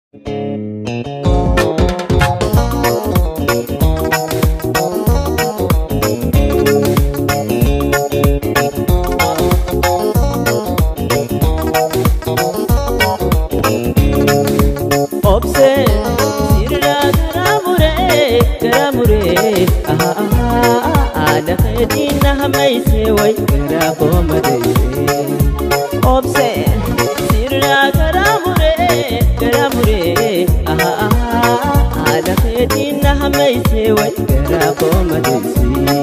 Obsee sirraa garaa muree garaa muree haala keetiin na hammaysee way garaa koo madeessee. Obsee sirraa garaa muree garaa muree haala keetiin na hammaysee way garaa koo madeessee.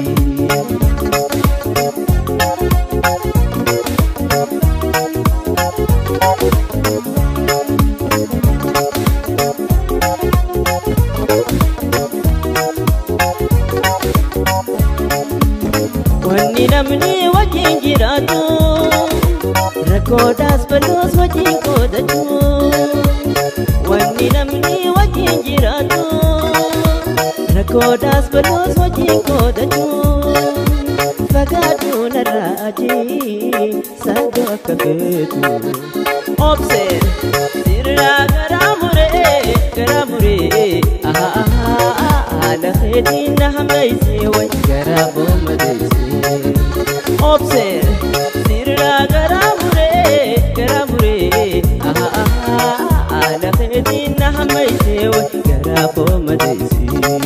Wanni namni wajjin jiraatu rakkoodhaas bal'oos wajjin qoodatu. Wanni namni wajjin jiraatu rakkoodhaas bal'oos wajjin qoodatu. Fagaaduu narraa ajii saagoo akka feetu. Obseen sirraa garaa muree garaa muree haala keetiin na hammaysee way garaa koo madeessee. Obseen sirraa garaa muree garaa muree haala keetiin na hammaysee way garaa koo madeessee.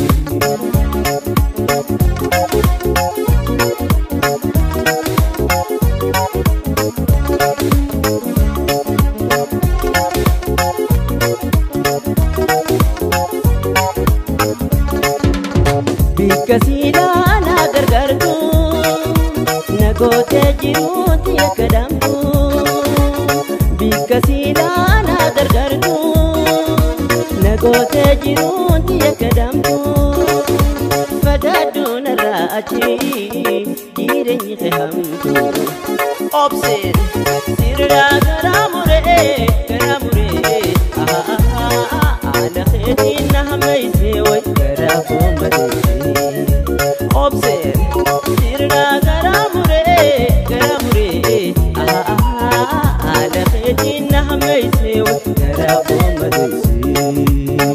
Bikka siidaa na gargaartu na gootee jiruuti akka dambu. Bikka siidaa na gargaartu na gootee jiruuti akka dambu. Fagaaduu narraa achi jireenyi kee hamtu. Obseen sirraa garaa muree garaa muree haala keetiin na hammaysee way garaa koo madeessee. Obseen sirraa garaa muree garaa muree haala keetiin na hammaysee way garaa koo madeessee.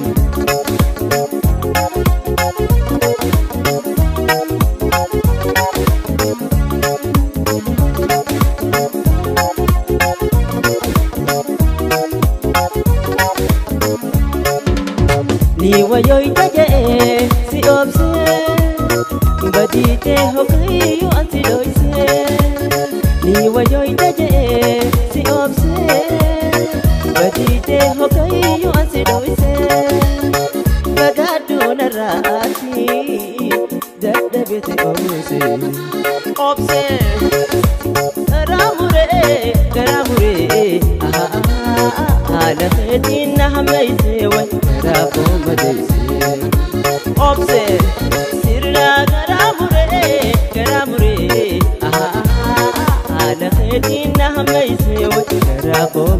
ni wayoita jee si obsee baditee hogayyuu an si dhoysee ni wayoita jee si obsee baditee hogayyuu an si dhoysee fagaaduu narraa ati dadhabete obsee obsee garaa muree garaa muree haala keetiin na hammaysee way garaa koo madeessee. Obsee sirraa garaa muree garaa muree haala keetiin na hammaysee way garaa koo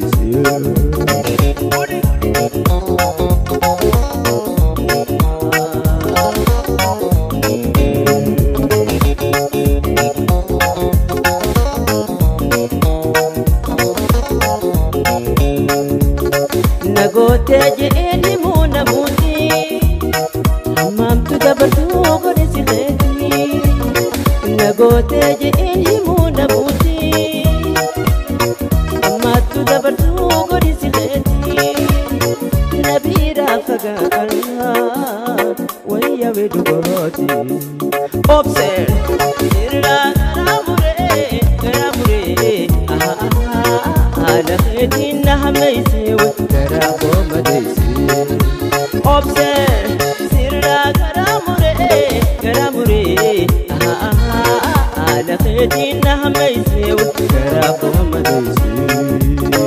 Nagootee je'eenni muuna muutii Hammamtu dabartuu godhe si keetii Nagootee je'eenni muuna muutii Hammattu dabartuu godhe si keetii Nabiiraa fagaarraa wayya weedu gooti Obseen sirraa garaa muree garaa muree haala keetiin na hammaysee way garaa koo madeessee. Obseen sirraa garaa muree garaa muree haala keetiin na hammaysee way garaa koo madeessee.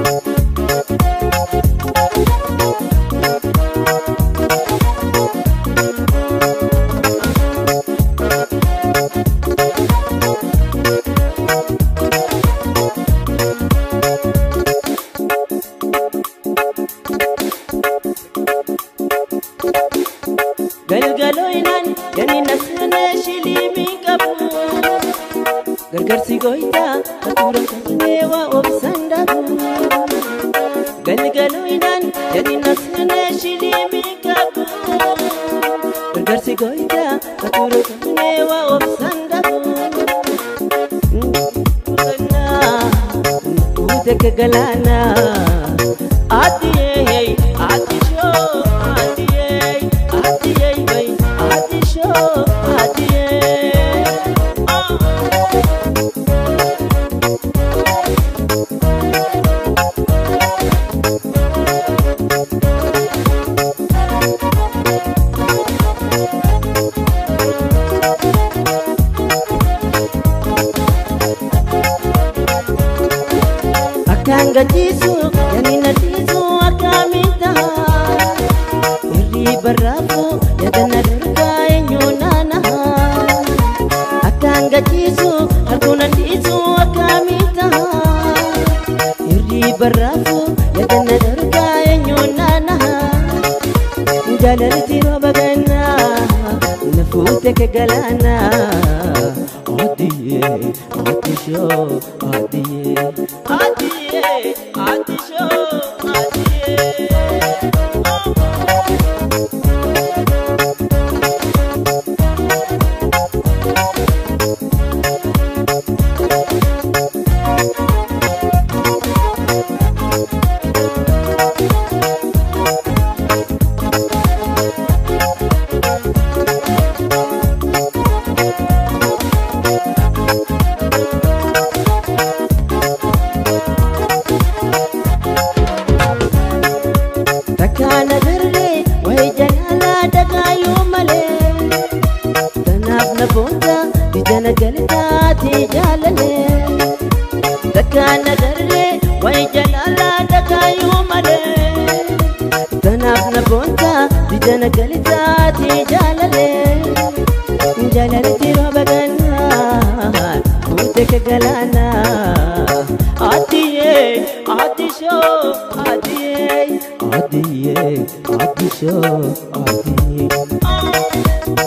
galgalooyinaan gani nasinee shiliimii qabu gargarsi goytaa hatura kannee waa obsan dhabu galgalooyinaan Jadi nasne shilimi kabu Gargarsi goita Katuru kane wa obsandabu Nukuna Ude kegalana Adiye Adisho Adiye Adiye bay Adisho Adiye Ah Akkaan gachiisu yaani nadiisu akkaamitta Hirrii barraafu yaada na dargaa eenyu naanaha Akkaan gachiisu harkuu nadiisu akkaamitta Hirrii barraafu yaada na dargaa eenyu naanaha Jaalalti rooba gannaa na fuute ke galaanaa Adiye, adisho, adiye, adiye, adisho, adiye. Takkaana dirree wayi jalaalaa dagaayuu malee Tanaaf na boonta ija na galtaati jaalalee Takkaana dirree wayi jalaalaa dagaayuu malee Tanaaf na boonta ija na galtaati jaalalee Jaalalti rooba gannaa fuute ke galaanaa Adiye, adisho, adiye, adiye, adisho, adiye.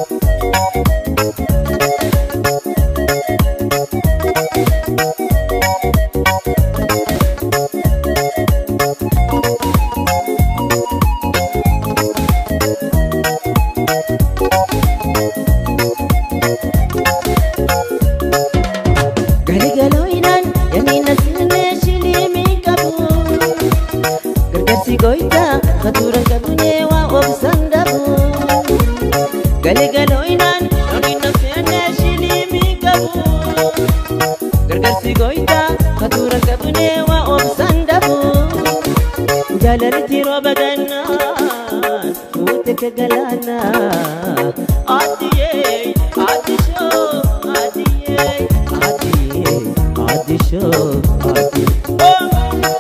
Galigalooyinaan yaani nasinee shilimii qabu Gargarsi goyta fatuuran qabunee waa obsan dhabu Galigalooyinaan yaani nasinee shilimii qabu Gargarsi goyta fatuuran qabunee waa obsan dhabu Jaalalti rooba gannaa fuute ke galaanaa Adiyee adishoo adiyee adiyee adishoo adiyee.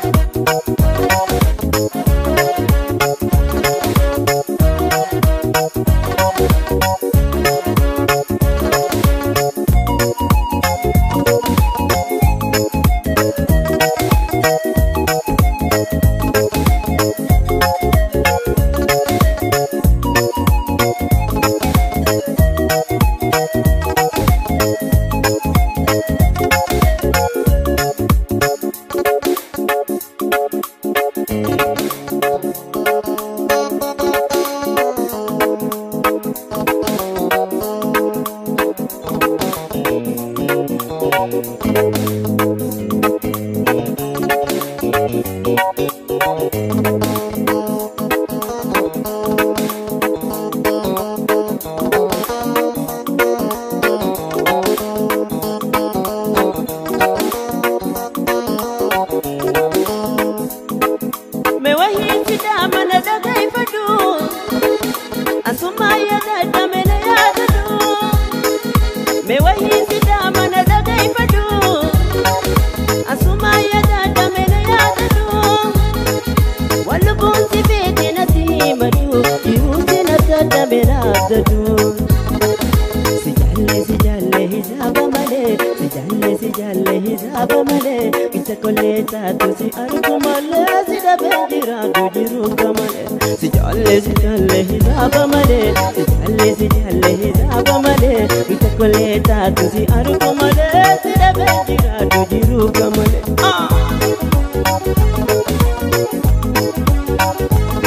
Me wahii fidaa mana dhagaifadhu Asummaa yaadadha mena yaadadhu Me wahii fidaa mana dhagaifadhu Asummaa yaadadha mena yaadadhu Wallubuun si beekee natti himadu Yihuusi natti mena abdadu Si jaalle si jaalle hisaaba malee Si jaalle si jaalle hisaaba malee Isa kollee taatu si argu malee Si dhabee jiraatu jiruuka malee Si jaalle si jaalle hisaaba malee Si jaalle si jaalle hisaaba malee Isa kollee taatu si argu malee Si dhabee jiraatu jiruuka malee. Ah!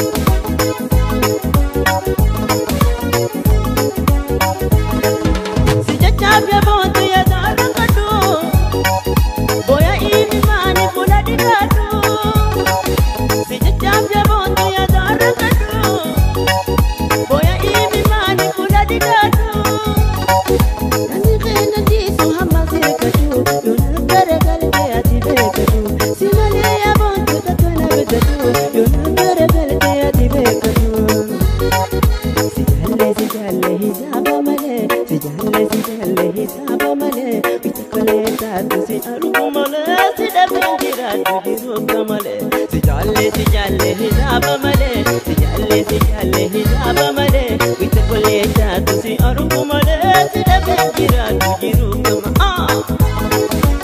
jiraatu jiru gamale si jaalle si jaalle hisaaba malee si jaalle si jaalle hisaaba malee wita kolee taatu si argu malee si dhabe jiraatu jiru gama ah.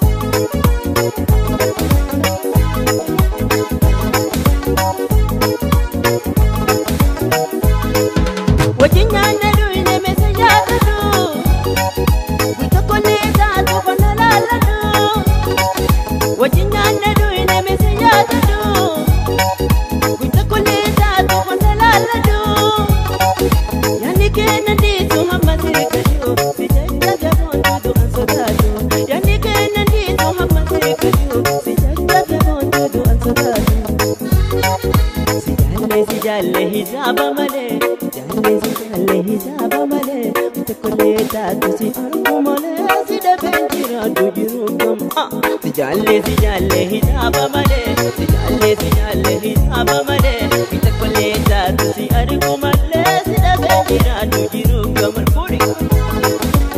Wajjin nyaanna duwine meesa yaadatu wita kolee taatu konna laalatu wajjin nyaanna duwine meesa yaadatu wita kolee taatu konna laalatu yaani kenna ndiisu hamma sirikatu si jajjabe boontuutu an sodaatu yaani kenna ndiisu hamma sirikatu si jajjabe boontuutu an sodaatu. Si jaalle si jaalle hisaaba malee jaalle si jaalle hisaaba malee wanta kolee taatu si argu malee si dhabeen jiraatu jiru gama. Si jaalle si jaalle hisaaba malee si jaalle si jaalle hisaaba malee wanta kolee taatu si argu malee si dhabeen jiraatu jiru gama. Fuudhi.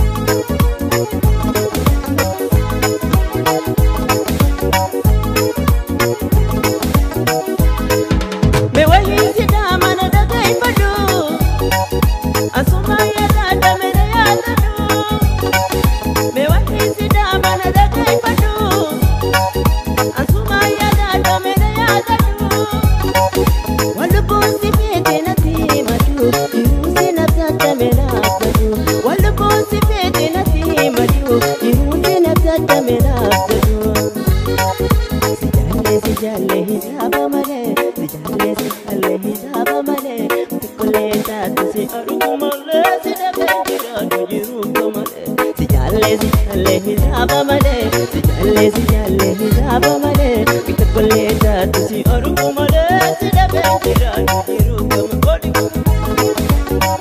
Me waliin sidaa mana dhagaifadhu Asuma yaadada mere yaadadhu Me waliin sidaa mana dhagaifadhu Asuma yaadada mere yaadadhu Walubbuun si feete natti himatu Jiruu si natti adda melaafatu Walubbuun si feete natti himatu Jiruu si natti adda melaafatu Si jaalle si jaalle hisaaba malee si jaalle si jaalle hisaaba malee tokkolee taatu si argu malee si dhabee jiraatu jiru malee si jaalle si jaalle hisaaba malee si jaalle si jaalle hisaaba malee tokkolee taatu si argu malee si dhabee jiraatu jiru malee.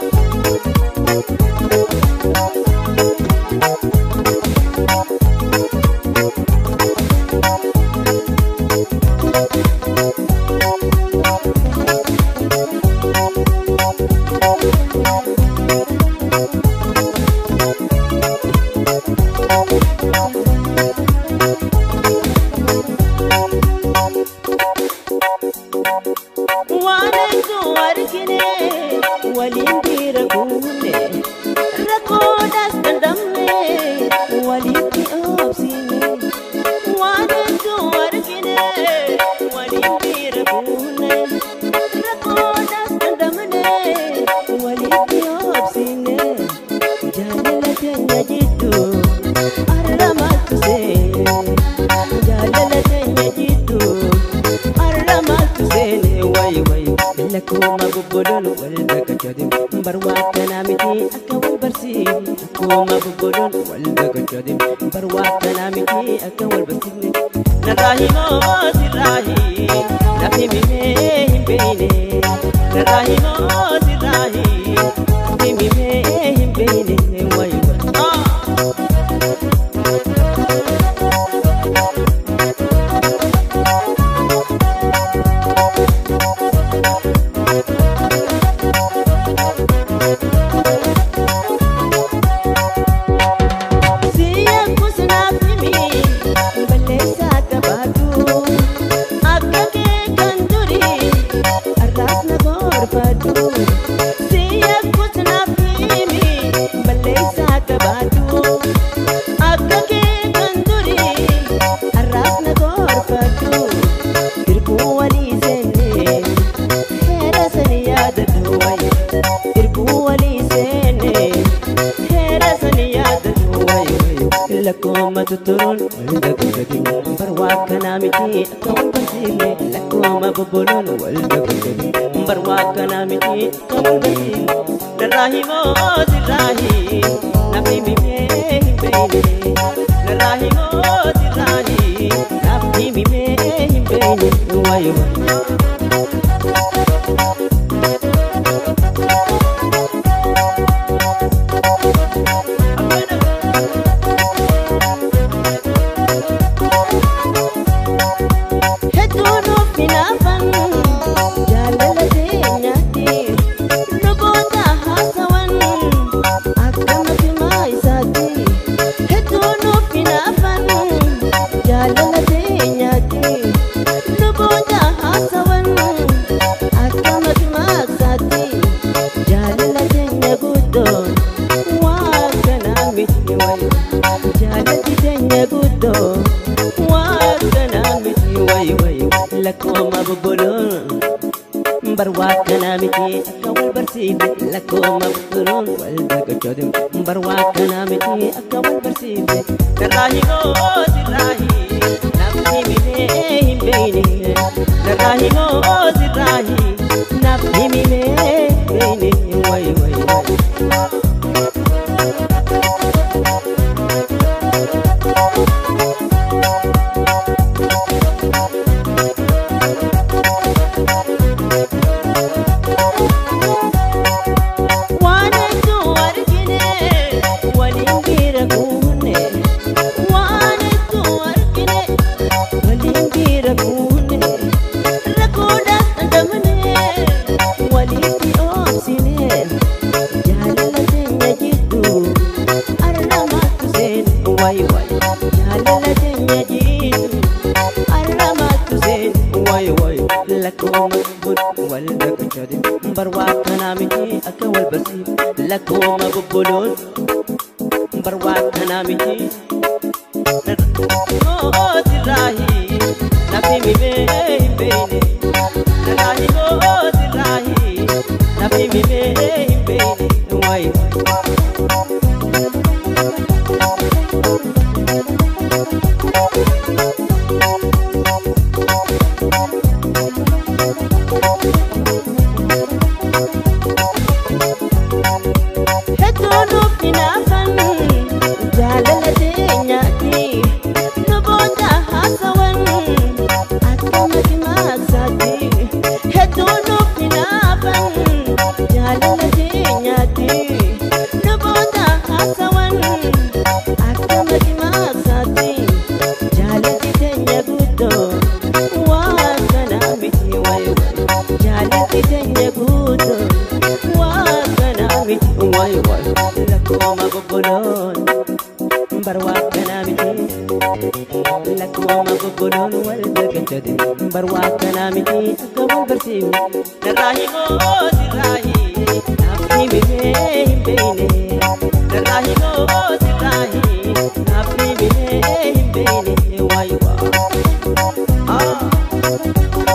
waan hedduu argine waliin dhiira guunne rakkoodhaas dandamne walitti obsine waan hedduu argine waliin dhiira guunne rakkoodhaas dandamne walitti obsine jaalala keenya jidduu arra maaltu seene jaalala keenya jidduu arra maaltu seene wayi wayi lakkuma bobboloon wal dagachaatin barwaa kanaa miti akka wal barsiifne akkuma bobboloon wal dagachaatin barwaa kanaa miti akka wal barsiifne narraa himoo sirraahi lafi mimee hin beeyne narraa himoo sirraahi lafi mimee hin beeyne wayi wayi. Ah! Siyan kusnaaf himi balleessaa qabaatu akka kee kan duri arraas na gorfadhu. Siyan kusnaaf himi balleessaa qabaatu akka kee kan duri arraas na gorfadhu. Irbuu walii seenne heera sani yaadadhu wayi. Irbuu walii seenne heera sani yaadadhu wayi wayi. Lakkooma tutturuun wal dagagadi barwaa kanaa miti akka wal barsiifne lakkooma bobboloon wal dagagadi barwaa kanaa miti akka wal barsiifne narraa himoo sirraahi namni mimee hin beeyne narraa himoo sirraahi namni mimee hin beeyne wayi wayi. Hedduu nuuf hinaafan jaalala keenyaatti luboota haasawan akka matimaa isaatti. Hedduu nuuf hinaafan jaalala keenyaatti. lakkooma bobboloon barwaa kanaa miti akka wal barsiifne lakkooma bobboloon wal dargachooti barwaa kanaa miti akka wal barsiifne narraa himoo sirraa hii namni himee hin beeyne narraa himoo sirraa hii namni himee beeyne way way way waan hedduu argine waliin bira buune waan hedduu argine waliin bira buune rakkoodhaaf dandamane walitti oobsine jaalala teenya jidduu arramaattu seene way way jaalala teenya jidduu arramaattu seene way way lakkooma bud wal dhaqachate barwaa kanaa miti akka wal barsiif lakkooma bobboloon barwaa kanaa miti mootirraahi nafni mimee hin beeyne narraahi mootirraahi nafni mimee hin beeyne way hedduu nuuf hinaafan jaalala teenyaati nu booda haasawan akka makimaaksaati hedduu nuuf hinaafan jaalala teenyaati nu booda haasawan akka makimaaksaati jaalati teenya guddoo waan kanaa miti way jaalati teenya guddoo waan kanaa miti way way lakkooma bobboloon barwaa kanaa miti lakkooma bobboloon wal dargachate barwaa kanaa miti akka wal barsiifne narraa himoo sirraa hii naafni mimee hin beeyne narraa himoo sirraa hii naafni mimee hin beeyne way waa ah.